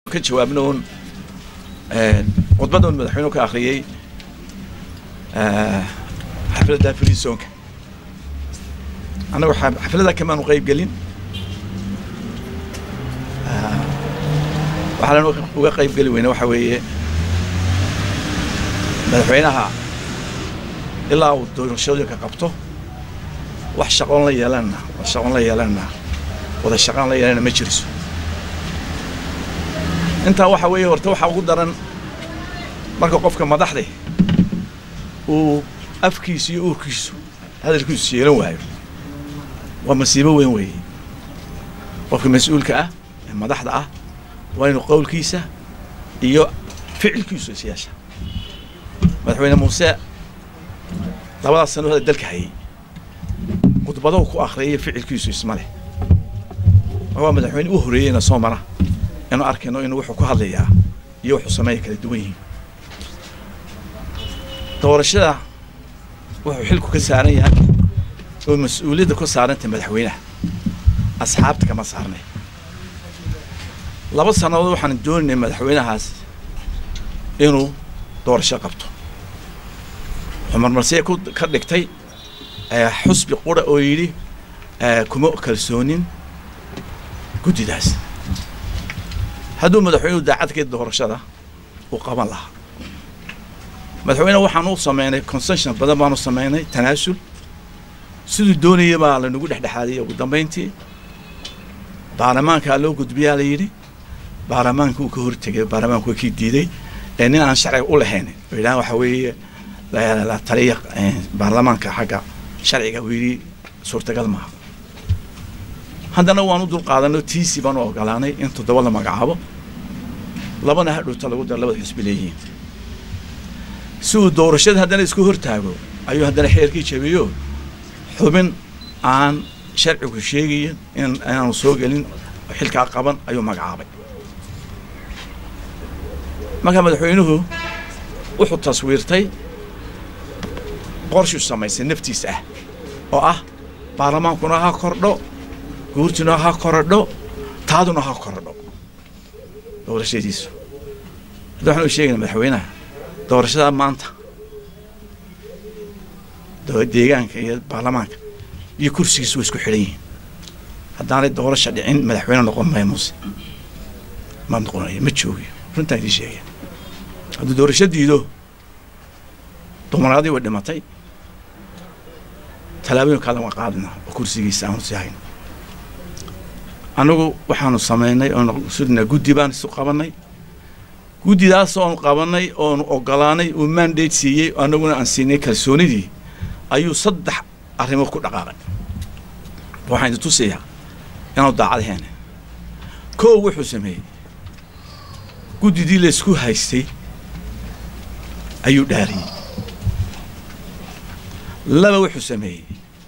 ka jawaabno un khudbadda un madaxweynuhu ka akhriyey xafladda frisoonka annagu xafladda kamaanu qayb gelin waxaan uga qayb geli weyne waxa weeye madaxweynaha ilaa uu doorashooyinka qabto wax shaqoon la yeelanna shaqoon la yeelanna wada shaqaan la yeelana ma jiriso intaa waxa weeye horta waxaa ugu daran marka qofka madaxde uu afkiisu iyo uurkiisu hadalkiisu yeelan waayo waa masiibo weyn weeye qofka mas-uulka ah ee madaxda ah waa inuu qowlkiisa iyo ficilkiisu is yeesha madaxweyne muuse labadaas sano hada dalka hayay khudbadahu ku akhriyay ficilkiisu isma leh waa madaxweyne u horeeyeyna soo mara inuu arkayno inuu wuxuu ku hadlayaa iyo wuxuu sameeya kala duwan yihiin doorashada wuxuu xilku ka saaran yahay oo mas-uuliyadda ku saarantay madaxweynaha asxaabta kama saarnay laba sannadood waxaan doonaynay madaxweynahaas inuu doorasho qabto wuxuu marmarsiya ku ka dhigtay xusbi qura oo yidhi kuma kalsoonin guddidaas hadduu madaxweynuhu daacadkii doorashada uu qaban lahaa madaxweyne waxaan u sameynay concession badan baanu sameynay tanaasul siduu doonaya baa lanagu dhexdhexaadiyay ugu dambayntii baarlamaankaa loo gudbiyaa la yidhi baarlamaanka uu ka hortegay baarlamaanku waa kii diiday ee nin aan sharciga u lahayn oo yidhaha waxa weeye la taliya baarlamaanka xagga sharciga uu yidhi suurtagal maaha haddana waan u dulqaadanay tiisi baan u ogolaanay in toddoba la magacaabo labana hadhowta lagu daro labada xisbi leeyihiin si uu doorashada haddana isku hortaago ayuu haddana xeerkii jabiyo xubin aan sharcigu sheegayin in inaanu soo gelin xilkaa qaban ayuu magacaabay marka madaxweynuhu wuxuu taswiirtay qorshuu samaysay naftiis ah oo ah baarlamaankuna ha kordho guurtuna ha korodho taaduna ha korodho doorashadiisu hadda waxaan u sheegayna madaxweynaha doorashada maanta deegaanka iyo baarlamaanka iyo kursigiisu way isku xidhan yihiin haddaanay doorasha dhicin madaxweyne noqon maya muuse ma noqonayo ma joogiyo runtaan idiin sheegaya hadduu doorasho diido dumaraadii way dhimatay tallaabooyin kaadan waa qaadina oo kursigiisa aanu sii hayn annagu waxaanu samaynay oonu sudnaa guddi baan isu qabanay guddidaas oonu qabanay oonu ogolaanay uu mandate siiyey annaguna aan siinay kalsoonidii ayuu saddex arrimood ku dhaqaaqay waxaan idin tusayaa inaanu daacad ahayn kow wuxuu sameeyey guddidii laysku haystay ayuu dhaariyey laba wuxuu sameeyey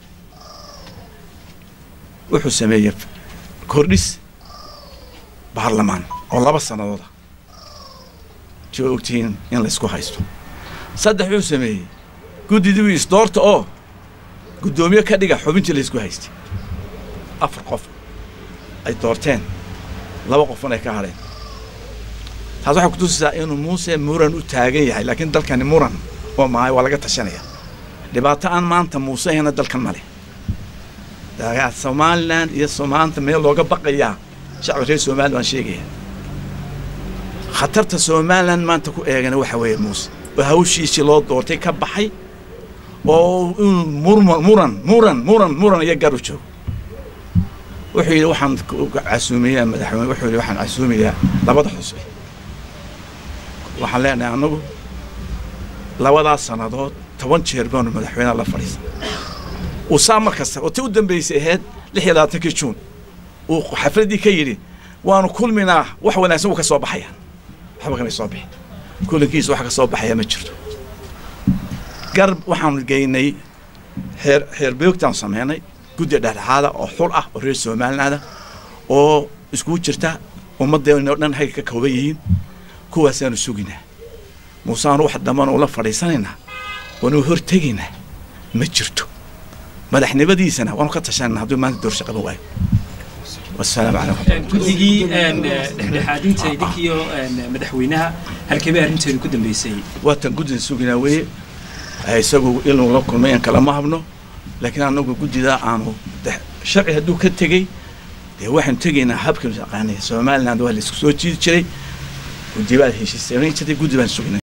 wuxuu sameeyey kordhis baarlamaan oo laba sannadooda si waa ogtihiin in laysku haysto saddex wuxuu sameeyey guddidii wii isdoorta oo guddoomiye ka dhiga xubintii laysku haystay afar qof ay doorteen laba qofun ay ka hadheen taas waxay kutusaysaa inuu muuse muran u taagan yahay laakiin dalkani muran oo mahay waa laga tashanaya dhibaato aan maanta muuse ahayna dalkan ma leh somalilan iyo somaanta meel looga baqayaa shacbi reer somalilan waan sheegaya khatarta somalilan maanta ku eegana waxa weeye muuse oo hawshiisii loo doortay ka baxay oo inuu murma muran muran muran muran iyo garu joogo wuxuu yidhi waxaan casuumiyaa madaxweyne wuxuu yidhi waxaan casuumiyaa labada xusbi waxaan leenahay annagu labadaas sannadood toban jeer baanu madaxweyneha la fadhiisan uu saa mar kasta oo ti u dambaysay ahayd lix iyo labaatankii juun uu xafladdii ka yidhi waanu kulminaa wax wanaagsan wuu ka soo baxaya waxba kamay soo bixin kulankiisa wax ka soo baxaya ma jirto garb waxaanu geynay xeer xeer beogtaanu sameynay guddi dhexdhexaada oo xul ah oo reer somalilaanda oo iskugu jirta ummaddeeno dhan hayga ka kooban yihiin kuwaasaanu suginaa muuseaanu wax dambana ula fadhiisanaynaa waanu hortegaynaa ma jirto madaxnimadiisana waanu ka tashanayna hadduu maanta doorsha qaban waayo wasalaamu calaykum guddigii dhexdhexaadinta idinkiyo madaxweynaha halkee bay arrinteedu ku dambeysay waatan guddida suginaa weeye isagu inuu la kulmay aan kalama habno laakiin anagu guddida aanu sharci hadduu ka tegey dee waxaanu tegaynaa habkanu aqaanay somaliland waa la isku soo jiidi jiray guddi baa heshiisay jirtay guddi baan sugnay